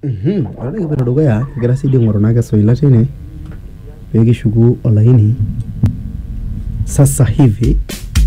Mhm, ore kipoito dukuya kigira sii dii aing'oru naa kesoila tine pee kishuku olaini sasa hivi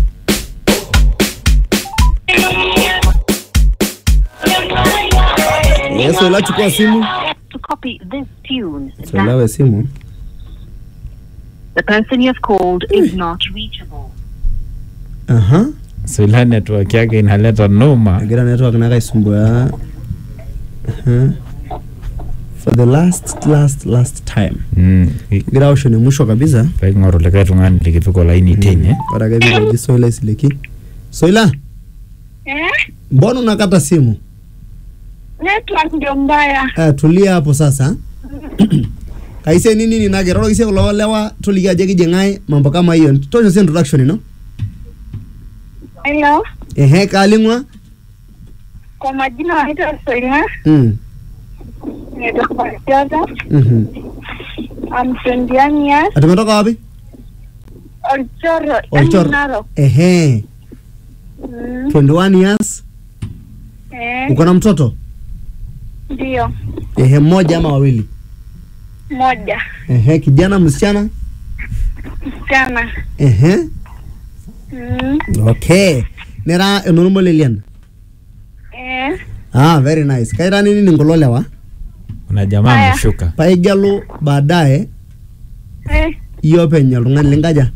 Eh, Soila chukua simu To copy this tune, Soila we simu the person you have called is not reachable. aha Soila network yake inaleta noma. egira network naa kaisumbua Aha. for the last last last time Mm. kigira aosho ne mwisho kabisa Pee king'oru likae tung'ani likipik olaini tine. ore ake piikoji Soila isileki Soila Eh? mbona unakata simu Network ndio mbaya. Eh, tulia hapo sasa kaise nini nini nage roro kise kulo lewa toliki ajo kijing'ae mambo kama hiyo tosho si introduction ino Hello. ehe kaling'wa Kwa majina wanaitwa Soina. mm. Nimetoka Kiota. mhm. I'm 21 years. atumetoka wapi Olchoro. Olchor. yaani Narok. ehe Mm. 21 years Eh. uko na mtoto Ndio. ehe mmoja ama wawili Moja. ehe kijana msichana Msichana. ehe Mm. okay nera enormo lelian Eh. ah very nice kaira nini ni kulo lewa Kuna jamaa Haya. ameshuka. paigelu baadaye Eh. iyie openy oltung'ani linkaja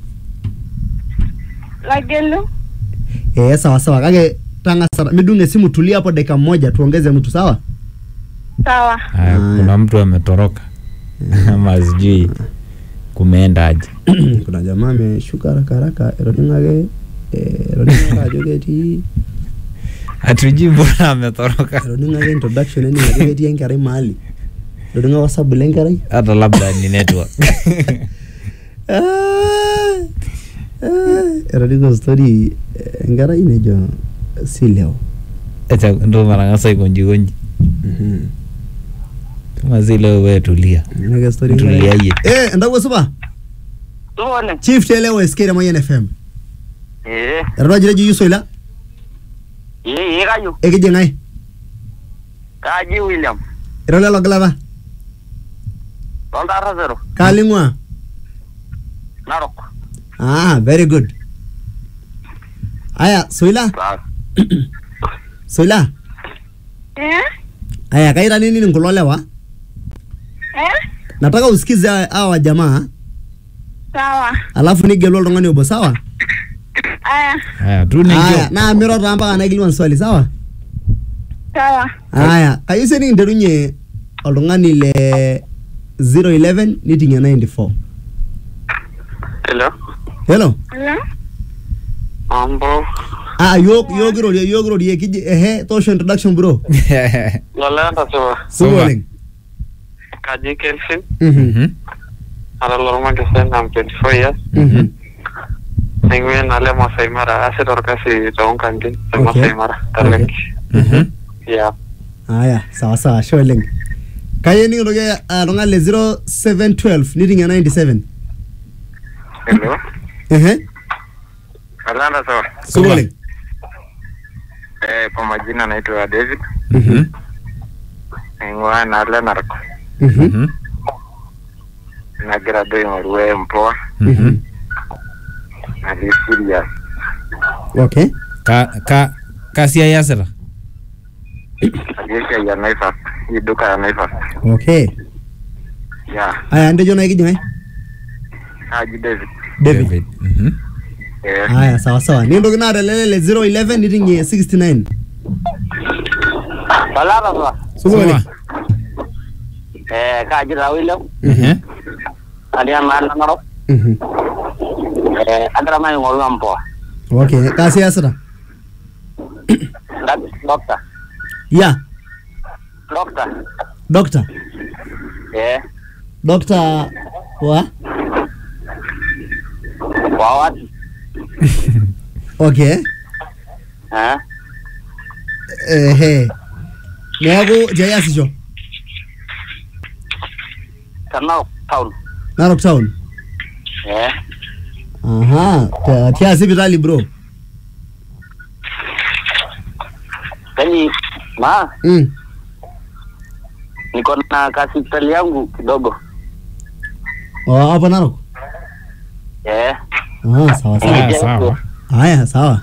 Lagelu. Eh, sawa sawa kake tang'asa midung esimu tulia hapo dakika moja tuongeze mtu sawa Sawa. Haya, Haya. kuna mtu ametoroka ama sijui kumeenda aje. kuna jamaa ameshuka haraka haraka etoning'ake eh, etoning'ake ajo ketii Hatujui mbona ametoroka. etoning'ake introduction ening ajo ketii enkerai mahali etoning'a wasabu lenkerai Hata labda ni network. Ah, ah, etoning'o story eh, enkerai nejo si leo Acha ndo marang'asa aikonji konji. Mhm. Kama si leo wewe tulia. Nake story enkerai. Tuliayie. Eh, entawuo supa Supa oleng. chief telewa sk Remayian fm Ee, eton ajo eji Soila ee, ee kajo. ekijing'ae Kaji William. ira lelo gilata Loltaarra zero. kaaling'ua Narok. Ah, very good. Aya, Soila, Sawa. Soila. Eh. Aya, kaira nini ni kulo lewa? Eh. Nataka usikize hawa- hawa jamaa, Sawa. alafu nigelu oltung'ani obo, sawa? Aya. Haya, tu Aya, nijo. na miro taa mpaka naikilikuan swali, sawa? Sawa. Aya, kayieu sii nikinterunye oltung'ani le 011 niting'ie 94. Hello. Hello? Hello. Mambo. Ah, yok yok irorie, yok irorie, kiji ehe, toosho introduction bro. Lolenta supa. Supa Supa. oleng. Kaji Kelvin. Mhm. Mhm. Ara lormakesen I'm 24 years. Mhm. Naing'uaa enalo e Masai Mara. Aasita orkasi toonkantin te Okay. Masai Mara. Taleki. Mhm. Yeah. Aya, sawa sawa, ashe oleng. Kayieu nikintoki oltung'ani le 0712 niting'ie 97. Hello. Ehe. Lolenta supa. Supa oleng. Eh, kwa majina naitwa David. Mhm. Naing'uaa enalo e Narok. Mhm. Mhm. Nagira duo aing'oru empoa. Mhm. Natii serious. Okay. Ka ka kasia yasita. Natii esiai e Naivas. Hii duka ya Naivas. Okay. Yeah. Aya, ntejo nae kijing'ae? Kaji David. David. Mhm. Eh. Aya, sawa sawa. Nikintoki naa telele le 011 niting'ie 69. Lolenta supa. Supa oleng. Eh, kaji taa William. Mhm. Natii enaalo Narok. Mhm. Eh, agira nai aing'oru empoa. Okay, kaasi iasita? Dak- Doctor. Ya, Doctor. doctor. Eh, Doctor wa? kwa wapi? Okay. Eh, Ehe. Neeku tiai asisho? te Narok town. Narok town. Eh, Aha, tia- tia sipitali bro. yaani ma Mm. niko na kasiptali yangu kidogo Oh, hapo Narok. eh. Ah, sawa sawa. Haya, sawa. Haya, sawa.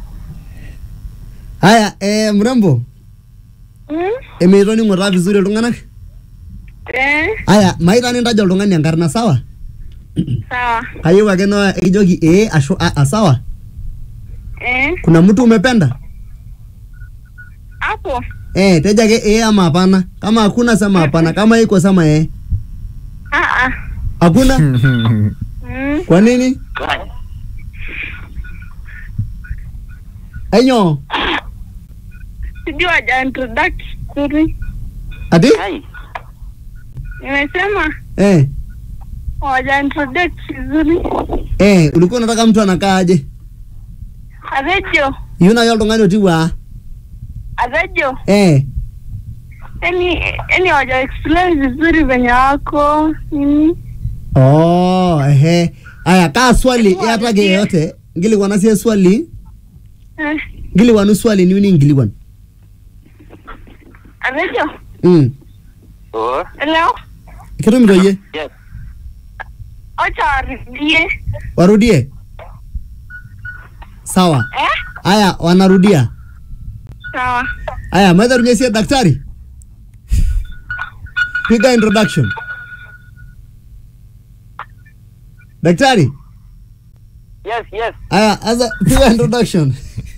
Haya, eh, mrembo, Mm? emeitoning'o taa vizuri iltung'anak. Eh, Haya, maita nintaja oltung'ani enkarna sawa? sawa. Kayieu ake no ekijoki ee ashu aa sawa? Eh, Kuna mtu umependa? hapo. Eh, teja ake ee ama hapana. Kama hakuna sema hapana, kama iko sema ee. Ah, ah. Hakuna? Mm. Kwa nini? Enyo, Sijui waja introduct vizuri. ati? Hai. Nimesema Eh, waja introduct vizuri. eh, ulikuwa unataka mtu anakaa aje? Arejo, Yuna yo oltung'ani otiu aa. arejo. Eh, Yani, yani waja explain vizuri venye wako nini. oh, ehe. Aya, kaa swali iyatake yeyote. Ngilikuwa sie swali. Eh, Ngilikuwa swali niuni ngilikuwa. arejo. Mm. Oh, Hello. Kitumito yie. yes. Acha warudie. Warudie. Sawa. Eh? Aya, wanarudia. Sawa. Aya, maitharunye sie daktari. Piga introduction. Daktari. Yes, yes. Aya, asa piga introduction.